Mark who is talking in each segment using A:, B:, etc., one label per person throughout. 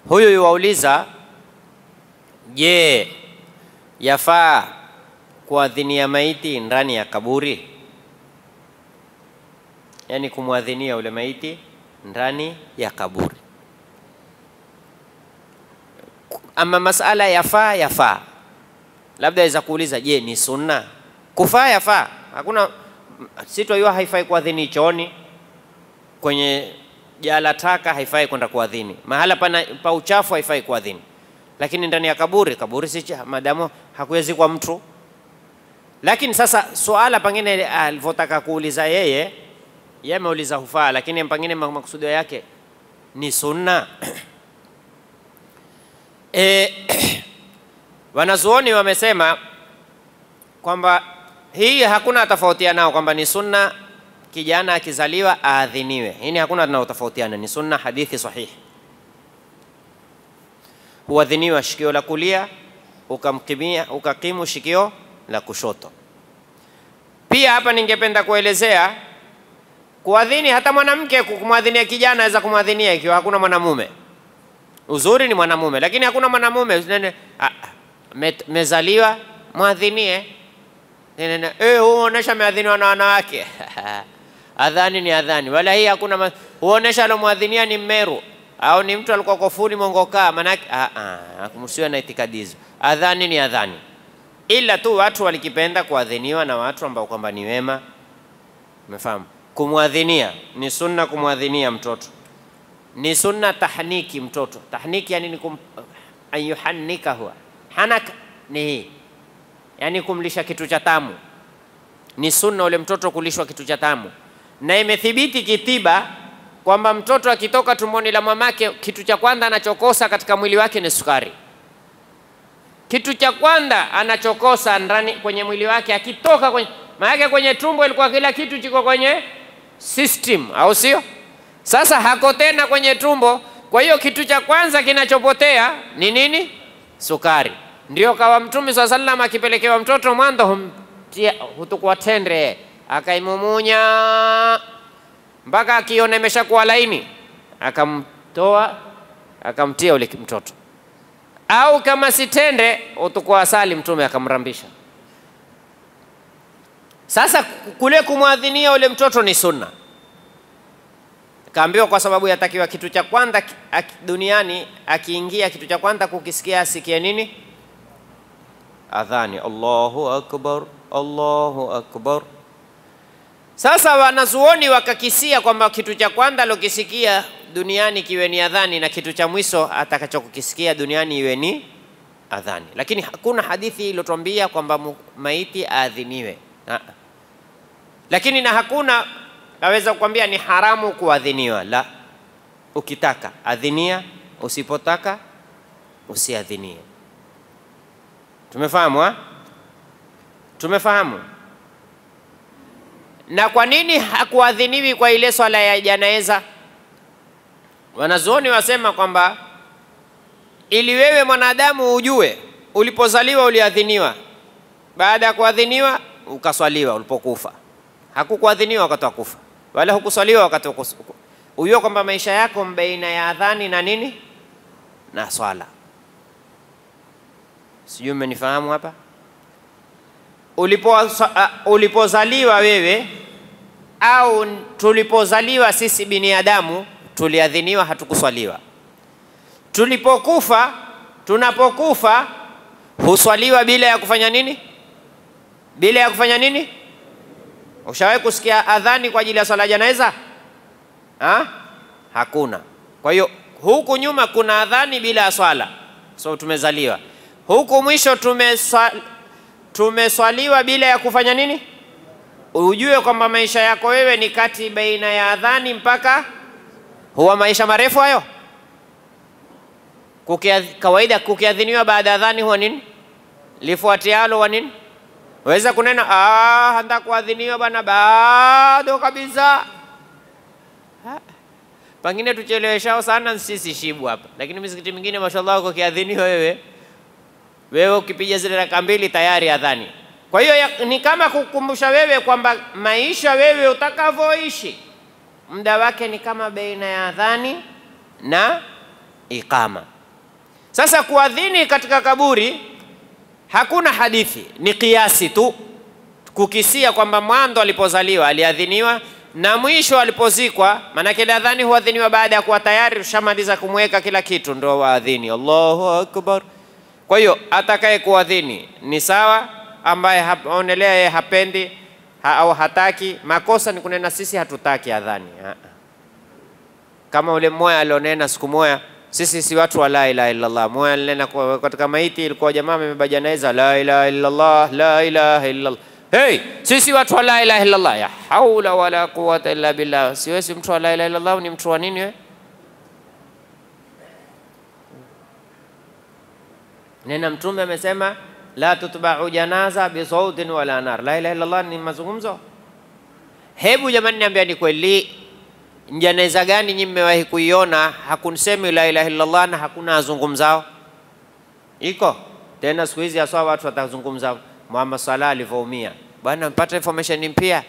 A: Huyu yuwauliza, je, yafaa kuadhinia maiti ndani ya kaburi? Yaani kumwadhinia ule maiti ndani ya kaburi. Ama masala yafaa, yafaa, labda aweza kuuliza, je, ni sunna? Kufaa yafaa, hakuna sitoiwa, haifai kuadhini chooni, kwenye jala taka haifai kwenda kuadhini, mahala pana pa uchafu haifai kuadhini, lakini ndani ya kaburi, kaburi si cha- madamu hakuwezikwa mtu. Lakini sasa suala pengine alivyotaka kuuliza yeye, yeye ameuliza hufaa, lakini pengine makusudio yake ni sunna. E, wanazuoni wamesema kwamba hii hakuna tofautiana nao kwamba ni sunna kijana akizaliwa aadhiniwe. Hii ni hakuna tunaotofautiana, ni sunna, hadithi sahihi. Huadhiniwa shikio la kulia, ukamkimia ukakimu shikio la kushoto. Pia hapa ningependa kuelezea kuadhini, hata mwanamke kumwadhinia kijana aweza kumwadhinia ikiwa hakuna mwanamume. Uzuri ni mwanamume, lakini hakuna mwanamume. Nene, ah, me- mezaliwa mwadhinie. Nene, nene, eh, huonesha meadhiniwa na wanawake adhani ni adhani, wala hii hakuna ma- huonesha alomwadhinia ni Mmeru au ni mtu alikuwa kofuni Mongokaa, manake ah, ah, msiwe na itikadi hizo. Adhani ni adhani, ila tu watu walikipenda kuadhiniwa na watu ambao kwamba ni wema. Umefahamu? Kumwadhinia ni sunna, kumwadhinia mtoto ni sunna tahniki mtoto. Tahniki yani ni kum, an yuhannika huwa hanak ni hii, yani kumlisha kitu cha tamu. Ni sunna ule mtoto kulishwa kitu cha tamu, na imethibiti kitiba kwamba mtoto akitoka tumboni la mamake, kitu cha kwanza anachokosa katika mwili wake ni sukari. Kitu cha kwanza anachokosa ndani kwenye mwili wake akitoka kwenye maanake, kwenye tumbo ilikuwa kila kitu chiko kwenye system, au sio? Sasa hako tena kwenye tumbo. Kwa hiyo kitu cha kwanza kinachopotea ni nini? Sukari. Ndio kawa Mtume swalla sallam akipelekewa mtoto mwanzo humtia hutukua tende akaimumunya mpaka akiona imeshakuwa laini, akamtoa akamtia ule mtoto, au kama si tende utukua asali, Mtume akamrambisha. Sasa kule kumwadhinia ule mtoto ni sunna kaambiwa kwa sababu yatakiwa kitu cha kwanza ki- aki- duniani akiingia, kitu cha kwanza kukisikia asikie nini? Adhani, Allahu akbar, Allahu akbar. Sasa wanazuoni wakakisia kwamba kitu cha kwanza alokisikia duniani kiwe ni adhani na kitu cha mwisho atakachokukisikia duniani iwe ni adhani, lakini hakuna hadithi iliyotwambia kwamba mu- maiti aadhiniwe. Ah. Lakini na hakuna naweza kukwambia ni haramu kuadhiniwa. La, ukitaka adhinia, usipotaka usiadhinie. Tumefahamu ha? Tumefahamu. Na kwa nini hakuadhiniwi kwa ile swala ya janaiza? Wanazuoni wasema kwamba ili wewe mwanadamu ujue ulipozaliwa uliadhiniwa, baada ya kuadhiniwa ukaswaliwa ulipokufa. Hakukuadhiniwa wakati wa kufa, wala hukuswaliwa wakati wa kus- ujue kwamba maisha yako baina ya adhani na nini na swala. Sijui mmenifahamu hapa. Ulipo, uh, ulipozaliwa wewe au tulipozaliwa sisi binadamu tuliadhiniwa, hatukuswaliwa. Tulipokufa, tunapokufa huswaliwa bila ya kufanya nini? Bila ya kufanya nini? Ushawahi kusikia adhani kwa ajili ya swala janaiza? Ha? Hakuna. Kwa hiyo huku nyuma kuna adhani bila ya swala, so tumezaliwa huku mwisho tumeswa, tumeswaliwa bila ya kufanya nini? Ujue kwamba maisha yako wewe ni kati baina ya adhani mpaka huwa maisha marefu hayo. Kukia, kawaida kukiadhiniwa baada ya adhani huwa nini? Lifuatialo huwa nini? Waweza kunena ah, hata kuadhiniwa bana, bado kabisa. Ha, Pengine tucheleweshao sana sisi shibu hapa, lakini misikiti mingine mashallah, kukiadhiniwa wewe wewe ukipiga zile raka mbili tayari adhani. Kwa hiyo ya- ni kama kukumbusha wewe kwamba maisha wewe utakavyoishi muda wake ni kama baina ya adhani na iqama. Sasa kuadhini katika kaburi hakuna hadithi, ni kiasi tu kukisia kwamba mwanzo alipozaliwa aliadhiniwa na mwisho alipozikwa. Maanake ile adhani huadhiniwa baada ya kuwa tayari ushamaliza kumweka kila kitu, ndo waadhini Allahu akbar. Kwa hiyo atakaye kuadhini ni sawa, ambaye aonelea yeye hapendi ha, au hataki. Makosa ni kunena sisi hatutaki adhani ha. Kama ule mmoja alionena siku moja, sisi si watu wa la ilaha illallah. Mmoja alinena kwa- katika maiti, ilikuwa jamaa amebeba janaiza, la ilaha illallah, la ilaha illallah. Hey, sisi watu wa la ilaha illallah. Ya haula wala quwwata illa billah. Siwezi mtu wa la ilaha illallah, ni mtu wa nini wewe? Nena Mtume amesema la tutba'u janaza bisautin wala nar. La ilaha illallah ni mazungumzo. Hebu jamani, niambia ni kweli janaiza gani nyinyi mmewahi kuiona hakunsemi la ilaha illallah na hakuna azungumzao? Iko tena siku hizi haswa watu watazungumza Muhammad Salah alivyoumia. Bwana mpata information mpya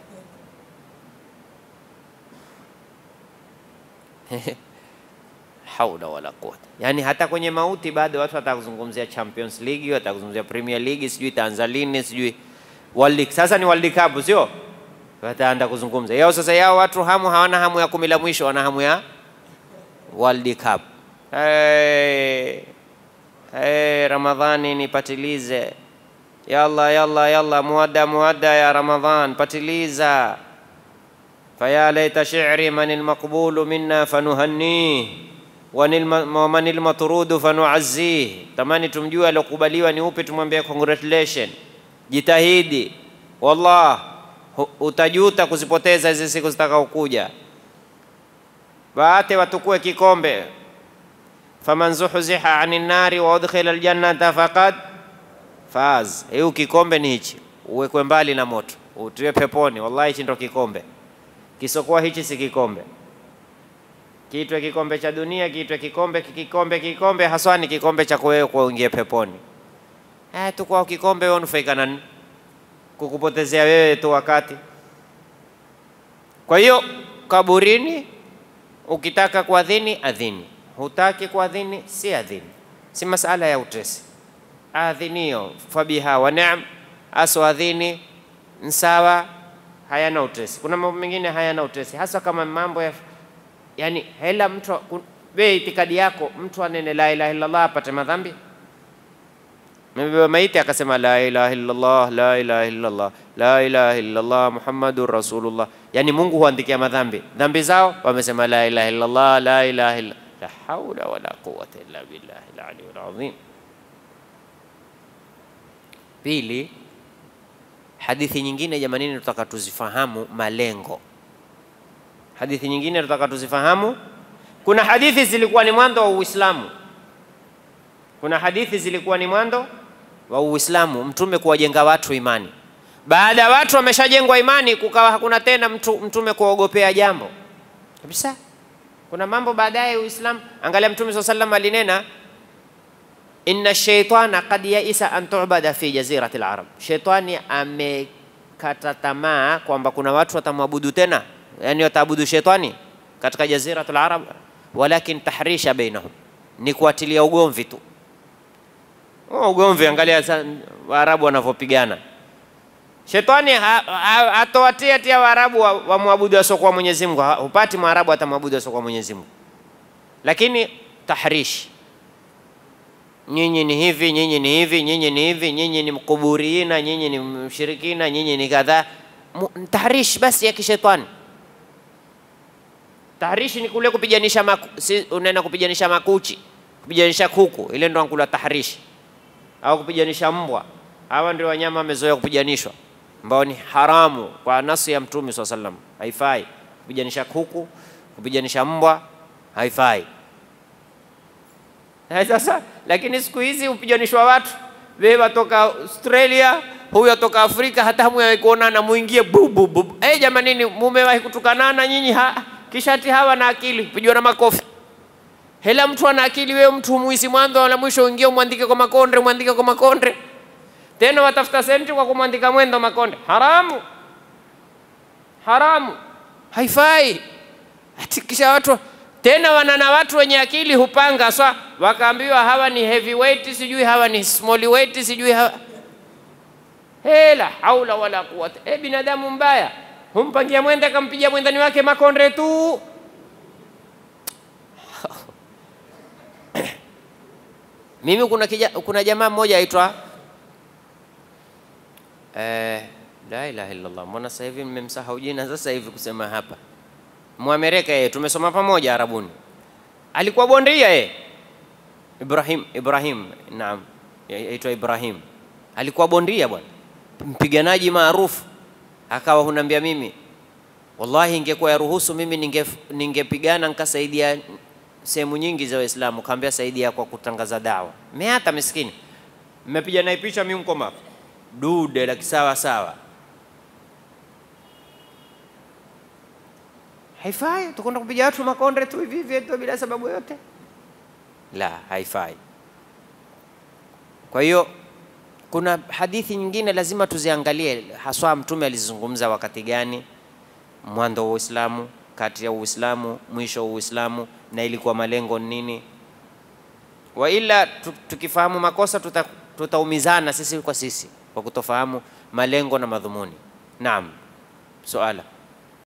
A: haula wala quwwata. Yani hata kwenye mauti bado watu watakuzungumzia Champions League, watakuzungumzia Premier League, sijui itaanza lini, sijui World League. Sasa ni World Cup, sio? Wataanza kuzungumza yao. Sasa yao watu hamu hawana hamu ya kumi la mwisho, wana hamu ya World Cup. Hey, hey, Ramadhani nipatilize, yalla yalla yalla, muadda muadda ya Ramadhan, patiliza faya laita shi'ri man almaqbulu minna fanuhannih waman almatrudu fanuazzih. Tamani tumjue aliokubaliwa ni upi, tumwambie congratulation, jitahidi, wallah hu- utajuta kuzipoteza hizi siku zitakaokuja. Waate watukue kikombe, faman zuhziha anin nari wa udkhila aljannata faqad faz. Hiyo kikombe ni hichi, uwekwe mbali na moto, utiwe peponi. Wallahi hichi ndo kikombe kisokuwa hichi si kikombe. Kiitwe kikombe cha dunia, kiitwe kikombe kikombe kikombe, haswa ni kikombe cha wewe kuingia peponi. Eh, tu kwa kikombe wewe unufaika na nini? Kukupotezea wewe tu wakati. Kwa hiyo kaburini, ukitaka kuadhini adhini, hutaki kuadhini si adhini, si masala ya utesi. Adhinio fabiha wa ni'am, aswadhini nsawa hayana utesi. Kuna mambo mengine hayana utesi, hasa kama mambo ya yani, hela mtu ku- wewe itikadi yako mtu anene la ilaha illallah apate madhambi. Mebeba maiti akasema la ilaha illallah, la ilaha illallah, la ilaha illallah Muhammadur Rasulullah, yani Mungu huandikia madhambi dhambi zao, wamesema la ilaha illallah, la ilaha illa la haula wala quwwata illa billahi al-aliyyil azim. Pili, hadithi nyingine jamanini, tutaka tuzifahamu malengo. Hadithi nyingine tutaka tuzifahamu. Kuna hadithi zilikuwa ni mwanzo wa Uislamu, kuna hadithi zilikuwa ni mwanzo wa Uislamu, mtume kuwajenga watu imani. Baada ya watu wameshajengwa imani, kukawa hakuna tena mtu, mtume kuogopea jambo kabisa. Kuna mambo baadaye Uislamu. Angalia Mtume swalla sallam alinena inna shaitana qad yaisa an tu'bada fi jazirati al-arab, shaitani amekata tamaa kwamba kuna watu watamwabudu tena, yani wataabudu shaitani katika jazirati al-arab, walakin tahrisha bainahum, ni kuatilia ugomvi tu. Oh, ugomvi, angalia sa- Waarabu wanavyopigana. Shetani ha- ha- hatowatia tia Waarabu wa- wamwabudu wa wasiokuwa Mwenyezi Mungu, Ha- hupati Mwarabu atamwabudu wasiokuwa Mwenyezi Mungu, lakini tahrishi nyinyi ni hivi, nyinyi ni hivi, nyinyi ni hivi, nyinyi ni mkuburiina, nyinyi ni mshirikina, nyinyi ni kadhaa. Mu- Tahrish basi ya kishetani. Tahrishi ni kule kupijanisha maku, si, unaenda kupijanisha makuchi, kupijanisha kuku, ile ndo ankula tahrishi, au kupijanisha mbwa. Hawa ndio wanyama wamezoea kupijanishwa, ambao ni haramu kwa nasi ya Mtume swalla sallam, haifai kupijanisha kuku, kupijanisha mbwa, haifai. Eh, Sasa lakini siku hizi upijanishwa watu, wewe watoka Australia, huyu atoka Afrika, hata hamuwahi kuonana, muingie bu bu bu. Eh, jamanini, mumewahi kutukanana nyinyi? Ha, kisha ati hawa na akili, pigwa na makofi. Hela mtu ana akili, wewe mtu muisi mwanzo wala mwisho, uingie umwandike kwa makonde, umwandike kwa makonde, tena watafuta senti kwa kumwandika mwendo makonde. Haramu, haramu, haifai. Ati kisha watu tena wana na watu wenye akili hupanga swa, wakaambiwa hawa ni heavyweight, sijui hawa ni small weight, sijui hawa hela haula wala quwwata. E, binadamu mbaya humpangia mwenda kampiga mwendani wake makonde tu. Mimi kuna, kija, kuna jamaa mmoja aitwa eh, la ilaha illallah, mbona sasa hivi mmemsahau jina sasa hivi kusema hapa. Mwamerika yeye, tumesoma pamoja Arabuni, alikuwa bondia yeye, Ibrahim Ibrahim, naam, aitwa Ibrahim, alikuwa bondia bwana, mpiganaji maarufu. Akawa hunambia mimi, wallahi, ingekuwa yaruhusu mimi ninge ningepigana nikasaidia sehemu nyingi za Waislamu. Kaambia saidia kwa kutangaza dawa. Meata miskini, mmepiga naye picha, mimi mkoma dude la kisawa sawa. Haifai tukwenda kupiga watu makonde tu hivi hivi tu bila sababu yote, la, haifai. Kwa hiyo kuna hadithi nyingine lazima tuziangalie, haswa Mtume alizungumza wakati gani, mwanzo wa Uislamu, kati ya Uislamu, mwisho wa Uislamu, na ilikuwa malengo nini. Wa ila tukifahamu makosa tuta, tutaumizana sisi kwa sisi kwa kutofahamu malengo na madhumuni. Naam, suala